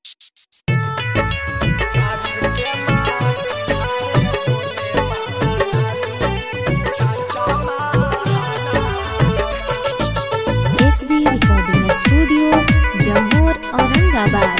SB recording studio Jammu Aurangabad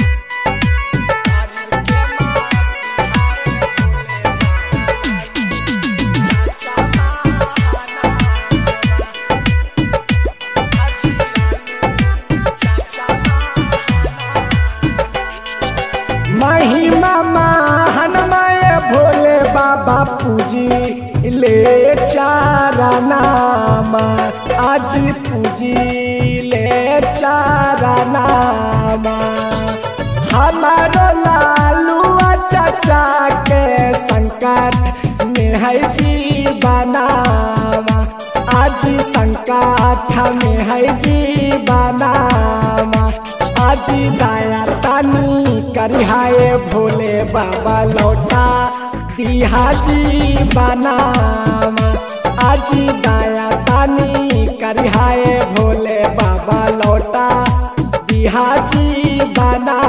महिमा महानमय भोले बाबा पूजी ले चारा नाम आज पूजी ले चारा नाम हमारो लालुआ चाचा के संकट में है जीवनामा आज संकट में है जीवनामा आज दया तानी करिहाए भोले बाबा लौटा दिहा जीवनामा आज दया तानी करिहाए भोले बाबा लौटा दिहा जीवनामा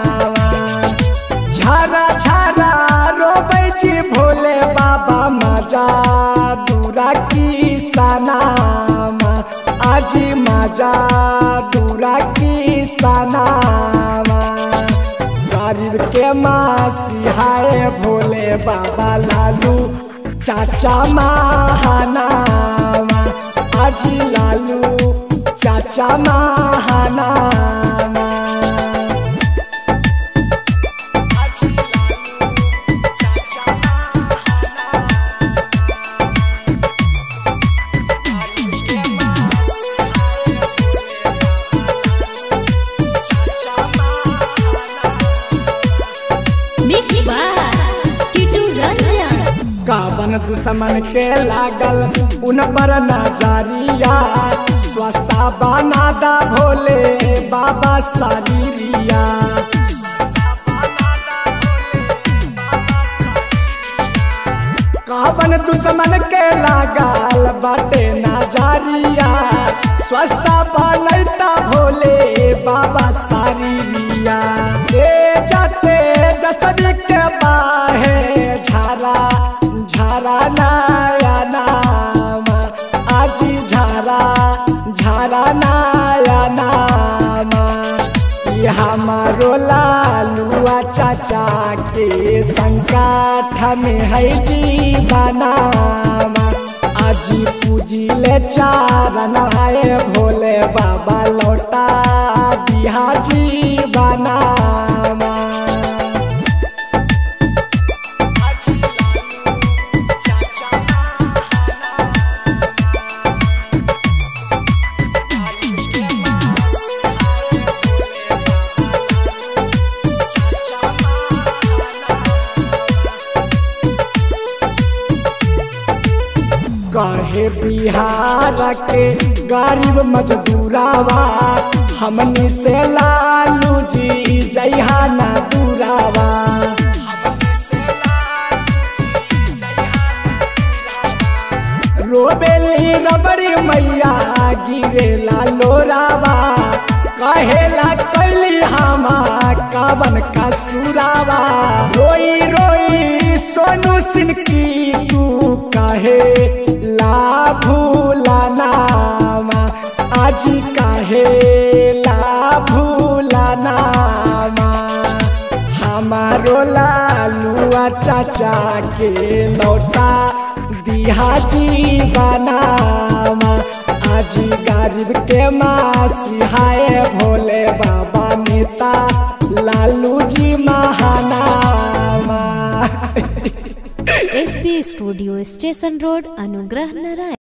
झारा झारा रोबै छी भोले बाबा मजा दूरा की सनामा आज मजा दूरा की सनामा गरीब के मासिहाए भोले बाबा लालू चाचा महानामा आज लालू चाचा महानामा मिक्स बाय किटू रंजन कावन दुश्मन के लागल उन पर नजरिया स्वस्ता बनादा भोले बाबा शरीरिया कावन दुश्मन के लागल बाटे नजरिया स्वस्ता बनैता भोले बाबा शरीरिया ए जाते जसरी के बाहे झारा झारा नया नामा आज झारा झारा नया नामा ये हमारो लालुआ चाचा के संकट में है जीवनामा आज पूजी ले चारण आए भोले बाबा लौटा दिहा जीवनामा कहे बिहार के गरीब मजदूरावा हमनी से लालू जी जइहा ना दूरावा रोबेली रबड़ी मैया गिरे लोरावा कहेला कैली हमा कावन का सुरावा रोई रोई सोनू सिंह की तू कहे ला भूला नामा आज कहे ला भूला नामा हमारो लालुआ चाचा के लौटा दिहा जीवनामा आज गरीब के मासिहाए भोले बाबा नेता लालू जी महानामा SB studio station road Anugrah Narayan